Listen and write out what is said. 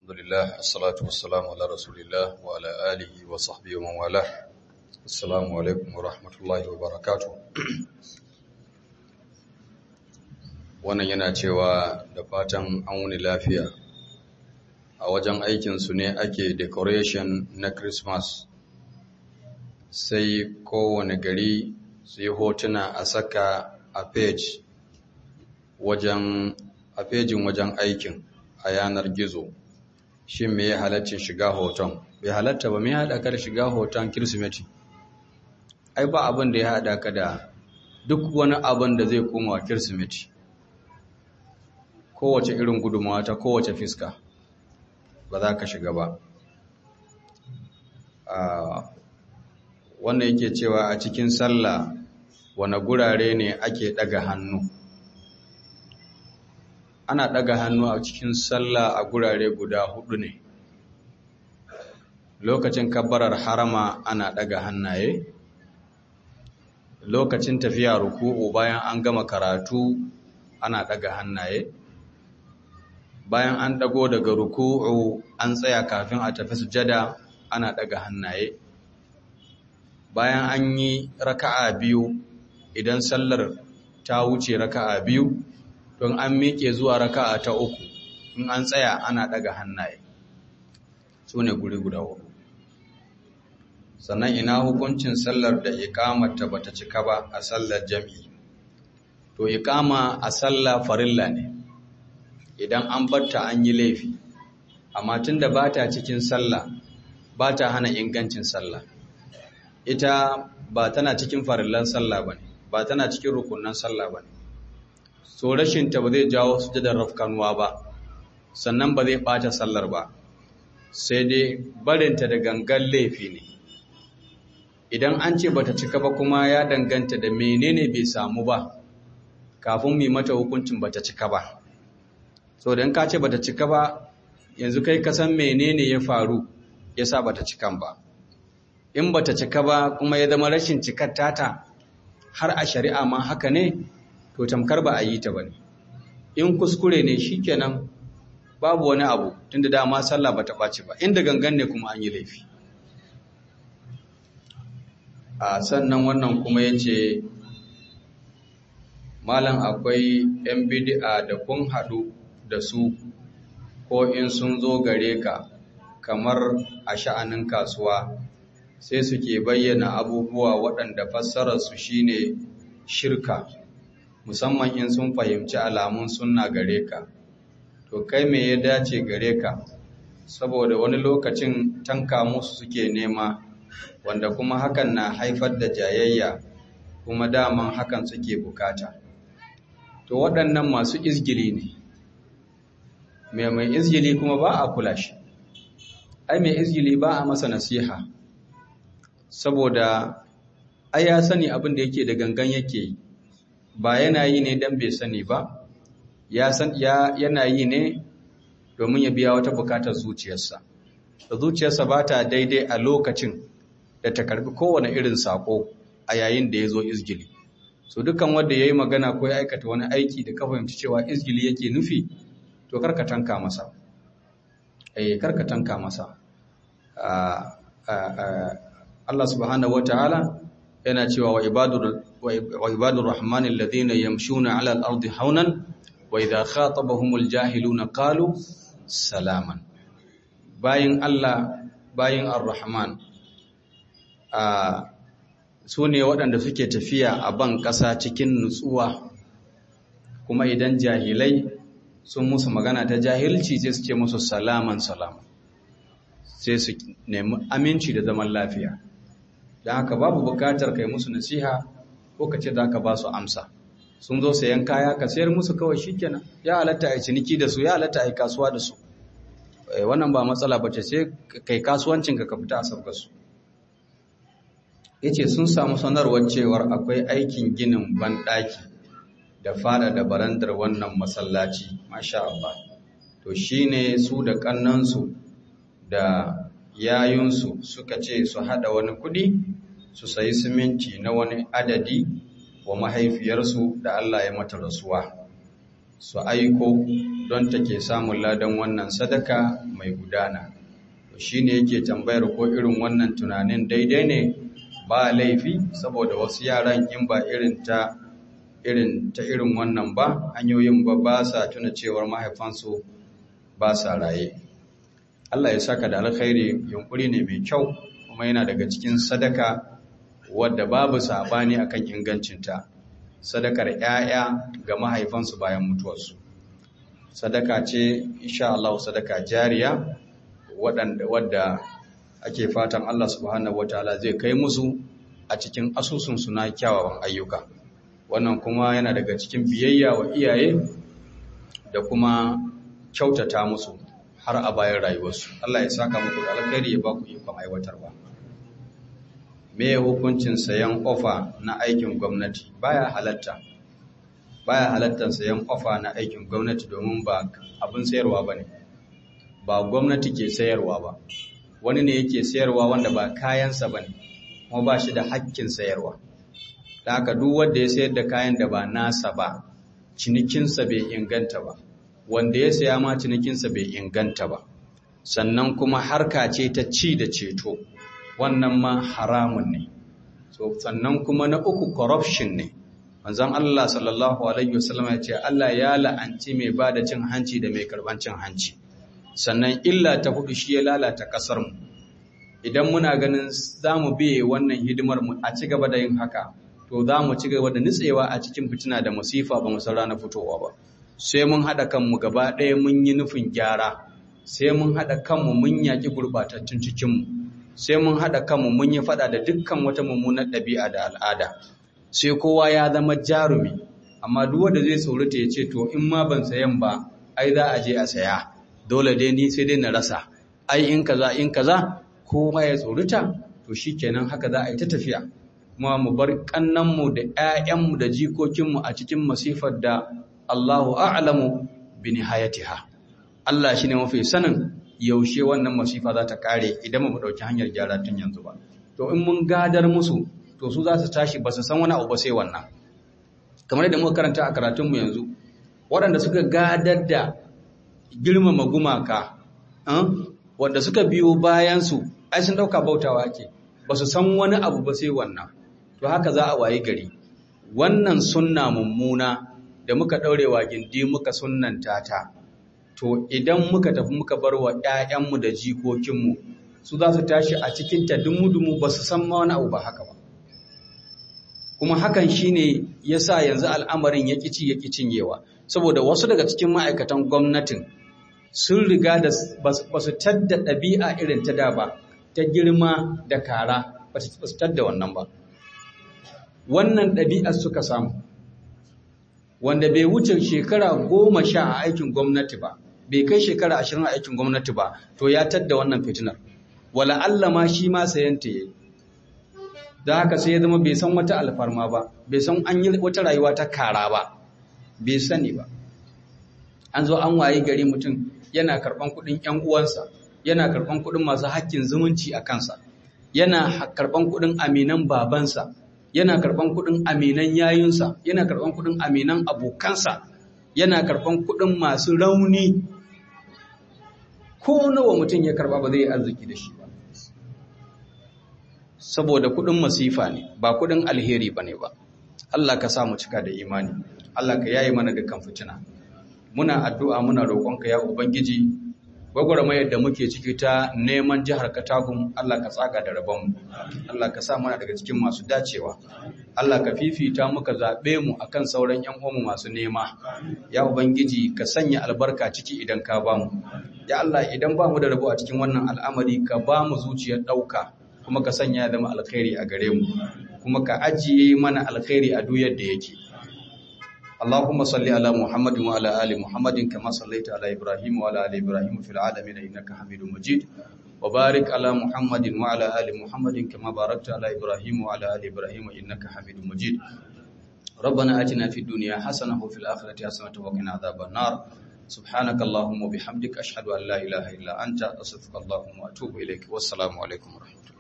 Alhamdulillah, assalatu wassalamu ala rasulillah wa ala alihi wa sahbihi wa man wala. Assalamu alaikum wa rahmatullahi wa barakatuh. Wannan yana cewa da fatan an wuni lafiya. A wajen aikinsu ne ake decoration na Christmas. Sai kowane gari su yi hotuna a saka a page wajen a fejin wajen aikin a yanar gizo. Shin me ya halaccin shiga hoton? Bai halatta ba me ya haɗa ka da shiga hoton Kirsimeti? Ai ba abin da ya haɗa ka da duk wani abin da zai koma wa Kirsimeti. Kowace irin gudunmawa ta kowace fiska ba za ka shiga ba. Wanda yake cewa a cikin sallah wane gurare ne ake ɗaga hannu? ana ɗaga hannu a cikin sallah a gurare guda hudu ne lokacin kabbarar harama ana ɗaga hannaye lokacin tafiya ruku'u bayan an gama karatu ana ɗaga hannaye bayan an ɗago daga ruku'u an tsaya kafin a tafi sujada ana ɗaga hannaye bayan an yi raka'a biyu idan sallar ta wuce raka'a biyu don an miƙe zuwa raka'a ta uku in an tsaya ana ɗaga hannaye su ne guri guda hudu sannan ina hukuncin sallar da ikamata bata cika ba a sallar jami'i to ikama a sallah farilla ne idan an batta an yi laifi amma tunda bata cikin sallah bata hana ingancin sallah ita ba tana cikin farillan sallah bane ba tana cikin rukunan sallah bane so rashinta ba zai jawo sujadar rafkanuwa ba sannan ba zai ɓata sallar ba sai dai barinta da gangan laifi ne idan an ce bata cika ba kuma ya danganta da menene bai samu ba kafin mai mata hukuncin bata cika ba so dan ka ce bata cika ba yanzu kai ka san menene ya faru yasa bata cikan ba in bata cika ba kuma ya zama rashin cikar tata har a shari'a ma haka ne to tamkar ba a yi ta bane in kuskure ne shikenan babu wani abu tunda dama sallah bata ɓaci ba inda gangan ne kuma an yi laifi a sannan wannan kuma yace malam akwai yan bid'a da kun haɗu da su ko in sun zo gare ka kamar a sha'anin kasuwa sai suke bayyana abubuwa waɗanda fassararsu shine shirka musamman in sun fahimci alamun sunna gare ka to kai me ya dace gare ka saboda wani lokacin tanka musu suke nema wanda kuma hakan na haifar da jayayya kuma daman hakan suke bukata to waɗannan masu izgili ne mai mai izgili kuma ba a kula shi ai mai izgili ba a masa nasiha saboda ai ya sani abin da yake da gangan yake yi ba yana yi ne don bai sani ba ya san ya yana yi ne domin ya biya wata bukatar zuciyarsa da zuciyarsa ba ta daidai a lokacin da ta karbi kowane irin sako a yayin da ya zo izgili so dukkan wanda ya yi magana ko ya aikata wani aiki da ka fahimci cewa izgili yake nufi to karka tanka masa eh karka tanka masa Allah subhanahu wataala yana cewa wa ibadur wa ibadur rahmanil ladina yamshuna ala al-ardi haunan wa idha khatabahumul jahiluna qalu salaman bayin Allah bayin ar-rahman a sune waɗanda suke tafiya a ban ƙasa cikin nutsuwa kuma idan jahilai sun musu magana ta jahilci sai su ce musu salaman salaman sai su nemi aminci da zaman lafiya don haka babu bukatar kai musu nasiha ko ka ce za ka ba su amsa sun zo sayan kaya ka sayar musu kawai shikenan ya halatta a ciniki da su ya halatta a kasuwa da su wannan ba matsala ba ce sai kai kasuwancin ka ka fita a sabga su yace sun samu sanarwar cewar akwai aikin ginin banɗaki da fada da barandar wannan masallaci masha Allah to shine su da kannansu da yayunsu suka ce su hada wani kudi su sayi siminti na wani adadi wa mahaifiyarsu da Allah ya mata rasuwa su aiko don take samun ladan wannan sadaka mai gudana shi ne yake tambayar ko irin wannan tunanin daidai ne ba laifi saboda wasu yaran in ba irin ta irin ta irin wannan ba hanyoyin ba ba sa tuna cewar mahaifansu ba sa raye Allah ya saka da alkhairi yunkuri ne mai kyau kuma yana daga cikin sadaka wadda babu sabani akan ingancinta sadakar 'ya'ya ga mahaifansu bayan mutuwarsu sadaka ce insha Allah sadaka jariya wadda ake fatan Allah subhanahu wataala zai kai musu a cikin asusunsu na kyawawan ayyuka wannan kuma yana daga cikin biyayya wa iyaye da kuma kyautata musu har a bayan rayuwarsu Allah ya saka muku da alkhairi ya baku ikon aiwatarwa me hukuncin sayan ofa na aikin gwamnati baya halatta baya halattar sayan ofa na aikin gwamnati domin ba abin sayarwa bane ba gwamnati ke sayarwa ba wani ne yake sayarwa wanda ba kayansa bane kuma ba shi da hakkin sayarwa da haka duk wanda ya sayar da kayan da ba nasa ba cinikinsa bai inganta ba wanda ya saya ma cinikinsa bai inganta ba sannan kuma harka ce ta ci da ceto wannan ma haramun ne so sannan kuma na uku corruption ne manzon Allah sallallahu alaihi wasallam ya ce Allah ya la'anci mai bada cin hanci da mai karban cin hanci sannan illa ta hudu shi ya lalata kasar mu idan muna ganin zamu biye wannan hidimar mu a ci gaba da yin haka to za mu ci gaba da nitsewa a cikin fitina da musifa ba mu san rana fitowa ba sai mun haɗa kanmu gaba ɗaya mun yi nufin gyara sai mun haɗa kanmu mun yaƙi gurɓatattun cikinmu sai mun haɗa kanmu mun yi faɗa da dukkan wata mummunar ɗabi'a da al'ada sai kowa ya zama jarumi amma duk wanda zai tsorata ya ce to in ma ban sayan ba ai za a je a saya dole dai ni sai dai na rasa ai in kaza in kaza kowa ya tsorata to shikenan haka za a yi ta tafiya kuma mu bar kannanmu da 'ya'yanmu da jikokinmu a cikin masifar da Allahu a'lamu bi nihayatiha Allah shine mafi sanin yaushe wannan masifa za ta kare idan mu dauki hanyar gyara tun yanzu ba to in mun gadar musu to su za su tashi ba su san wani abu ba sai wannan kamar yadda muka karanta a karatunmu yanzu waɗanda suka gadar da girmama gumaka wanda suka biyo bayan su ai sun dauka bautawa ake ba su san wani abu ba sai wannan to haka za a wayi gari wannan sunna mummuna da muka ɗaurewa gindi muka sunnanta ta to idan muka tafi muka bar wa ‘ya'yanmu da jikokinmu su za su tashi a cikinta dumu-dumu ba su san ma wani abu ba haka ba kuma hakan shi ne ya sa yanzu al'amarin ya ƙici ya ƙi cinyewa saboda wasu daga cikin ma'aikatan gwamnatin sun riga da ba su tadda ɗabi'a irin ta da ba ta girma da kara ba su tadda wannan ba wannan ɗabi'ar suka samu wanda bai wuce shekara goma sha a aikin gwamnati ba bai kai shekara ashirin a aikin gwamnati ba to ya tadda wannan fitinar wala Allah ma shi ma sayanta yayi da haka sai ya zama bai san wata alfarma ba bai san an yi wata rayuwa ta kara ba bai sani ba an zo an wayi gari mutum yana karban kuɗin ƴan uwansa yana karban kuɗin masu hakkin zumunci a kansa yana karban kuɗin aminan babansa yana karban kuɗin aminan yayunsa yana karban kuɗin aminan abokansa yana karban kuɗin masu rauni ko nawa mutum ya karba ba zai yi arziki da shi ba saboda kuɗin masifa ne ba kuɗin alheri ba ne ba Allah ka sa mu cika da imani Allah ka yayi mana dukkan fitina muna addu'a muna roƙonka ya ubangiji gwagwarmayar da muke ciki ta neman jihar Katagun Allah ka tsaga da rabonmu Allah ka sa mana daga cikin masu dacewa Allah ka fifita muka zaɓe mu akan sauran ƴan uwanmu masu nema ya ubangiji ka sanya albarka ciki idan ka bamu ya Allah idan ba mu da rabo a cikin wannan al'amari ka ba mu zuciyar ɗauka kuma ka sanya ya zama alkhairi a gare mu kuma ka ajiye mana alkhairi a duk yadda yake اللهم صل على محمد وعلى ال محمد كما صليت على ابراهيم وعلى ال ابراهيم في العالمين انك حميد مجيد وبارك على محمد وعلى ال محمد كما باركت على ابراهيم وعلى ال ابراهيم انك حميد مجيد ربنا اتنا في الدنيا حسنه وفي الاخره حسنه وقنا عذاب النار سبحانك اللهم وبحمدك اشهد ان لا اله الا انت استغفرك اللهم واتوب اليك والسلام عليكم ورحمه الله